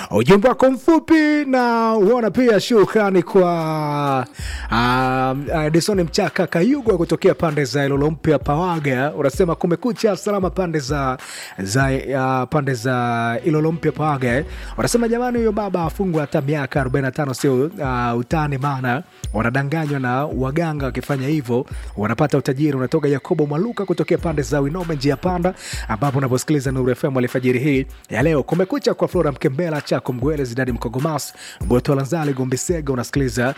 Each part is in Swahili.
ujumbe wako mfupi na uona pia shukrani kwa um, Edison Mchaka Kayugwa kutokea pande za Ilolo Mpya Pawaga, unasema kumekucha salama pande za, za uh, pande za Ilolo Mpya Pawaga eh. Unasema jamani, huyo baba afungwa hata miaka 45 sio uh, utani, maana wanadanganywa na waganga, wakifanya hivyo wanapata utajiri. Unatoka Yakobo Mwaluka kutokea pande za Winome njia panda, ambapo unaposikiliza Nuru FM alfajiri hii ya leo. Kumekucha kwa Flora Mkembela, Chako Mgwele, Zidadi Mkogomas, Botolanzali, Gombisega, unasikiliza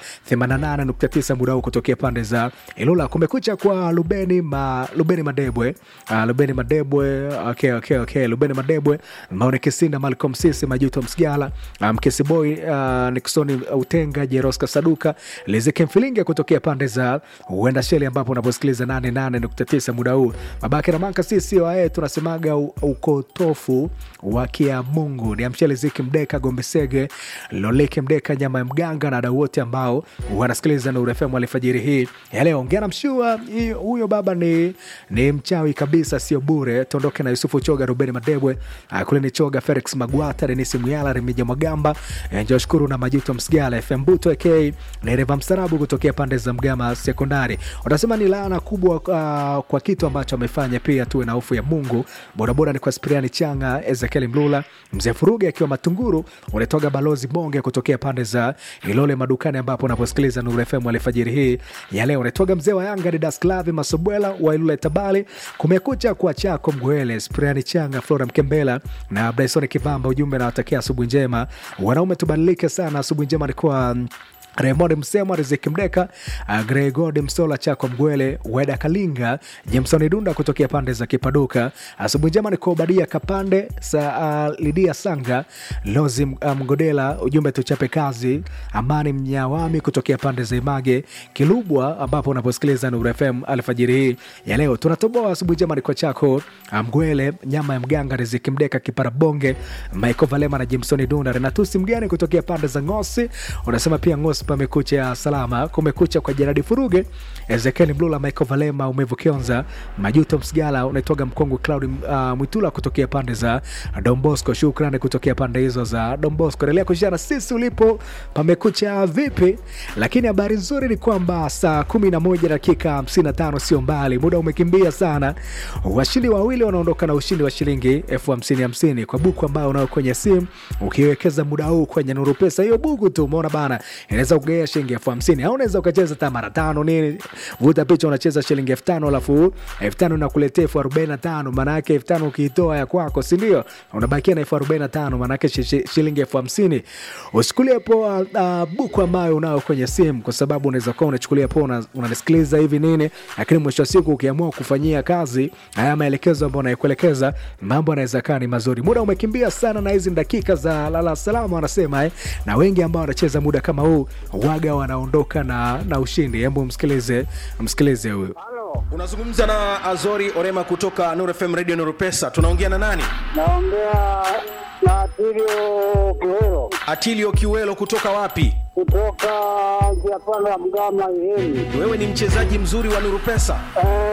88.9 muda huu kutokea pande za Ilula. Kumekucha kwa Lubeni ma, Lubeni Madebwe uh, Lubeni Madebwe okay, okay, okay. Lubeni Madebwe, Maone Kisinda, Malcolm Sisi, Majuto Msigala, Mkesi um, Boy, uh, Nixoni Utenga, Jeroska Saduka, Lizeke Mfilinge kutokea pande za Uenda Sheli, ambapo unaposikiliza 88.9 muda huu. Babake na Manka sisi wae tunasemaga u- ukotofu wa kia Mungu ni amsheli Ziki Mdeka, Gombesege, Loleke Mdeka, nyama ya mganga na wadau wote ambao wanasikiliza Nuru FM alfajiri hii ya leo. Ongea na mshua hii- huyo baba ni, ni mchawi kabisa, sio bure. Tondoke na Yusufu Choga, Rubeni Madebwe, uh, kule ni Choga, Felix Magwata, Denisi Muyala, Remija Mwagamba, eh, Joshkuru na Majuto Msigala, FM Buto AK Nereva Mstarabu kutokea pande za Mgama Sekondari. Wanasema ni laana kubwa uh, kwa kitu ambacho amefanya. Pia tuwe na hofu ya Mungu. Bodaboda ni kwa Spriani Changa, Ezekiel Mlula, Mzee Furuge akiwa Matunguru, unatoga Balozi Bonge kutokea pande za Ilole Madukani, ambapo unaposikiliza Nuru FM alfajiri hii ya leo. Unatoga mzee wa Yanga Didas Klavi Masobwela wa Ilule Tabali, kumekucha kwa chako Mgwele, Spriani Changa, Flora Mkembela na Bryson Kivamba. Ujumbe nawatakia asubuhi njema, wanaume tubadilike sana. Asubuhi njema ni kwa Raymond Msemo, Riziki Mdeka, uh, Gregod Msola, Chako Mgwele, Weda Kalinga, Jameson Dunda kutokea pande za Kipaduka. Asubuhi njema ni kwa Obadia Kapande, sa, uh, Lidia Sanga, Lozi uh, Mgodela, ujumbe tuchape kazi. Amani Mnyawami kutokea pande za Image Kilubwa, ambapo unaposikiliza Nuru FM alfajiri hii ya leo. Tunatoboa asubuhi njema ni kwa Chako uh, Mgwele, nyama ya mganga, Riziki Mdeka, Kipara Bonge, Michael Valema na Jameson Dunda, Renatusi Mgani kutokea pande za Ngosi. Unasema pia Ngosi pamekucha salama, kumekucha kwa Jeradi Furuge, Ezekiel Mlula, Michael Valema, Umevu Kionza, Majuto Msigala, unaitoga Mkongwe Cloud uh, Mwitula kutokea pande za Dombosco. Shukrani kutokea pande hizo za Dombosco. Endelea kushana sisi ulipo, pamekucha vipi? Lakini habari nzuri ni kwamba saa 11 dakika 55 sio mbali, muda umekimbia sana. Washindi wawili wanaondoka na ushindi wa shilingi elfu hamsini hamsini kwa buku ambayo unao kwenye simu, ukiwekeza muda huu kwenye Nuru Pesa, hiyo buku tu umeona bana, inaweza kugaia shilingi elfu hamsini au unaweza ukacheza hata mara tano nini, vuta picha, unacheza shilingi elfu tano alafu elfu tano inakuletea elfu arobaini na tano maana yake elfu tano ukiitoa ya kwako, si ndio? Unabakia na elfu arobaini na tano maana yake shi- shi- shilingi elfu hamsini Usichukulie poa uh, buku ambayo unao kwenye simu, kwa sababu unaweza kuwa unachukulia poa, una- unanisikiliza hivi nini, lakini mwisho wa siku ukiamua kufanyia kazi haya maelekezo ambayo naikuelekeza, mambo yanaweza kaa ni mazuri. Muda umekimbia sana, na hizi ni dakika za lala salama wanasema eh, na wengi ambao wanacheza muda kama huu waga wanaondoka na, na ushindi. Hebu msikilize, msikilize huyu. Halo, unazungumza na azori orema kutoka Nuru fm radio Nuru pesa tunaongea na nani naongea na Tilio Kiwero atilio kiwelo kutoka wapi kutoka njia panda ya Mgama Ihemi. wewe ni mchezaji mzuri wa Nuru pesa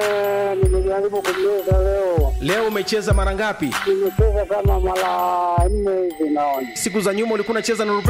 Eh, nimejaribu kumleza leo, leo umecheza mara ngapi nimecheza kama mara nne hivi naona. siku za nyuma ulikuwa unacheza Nuru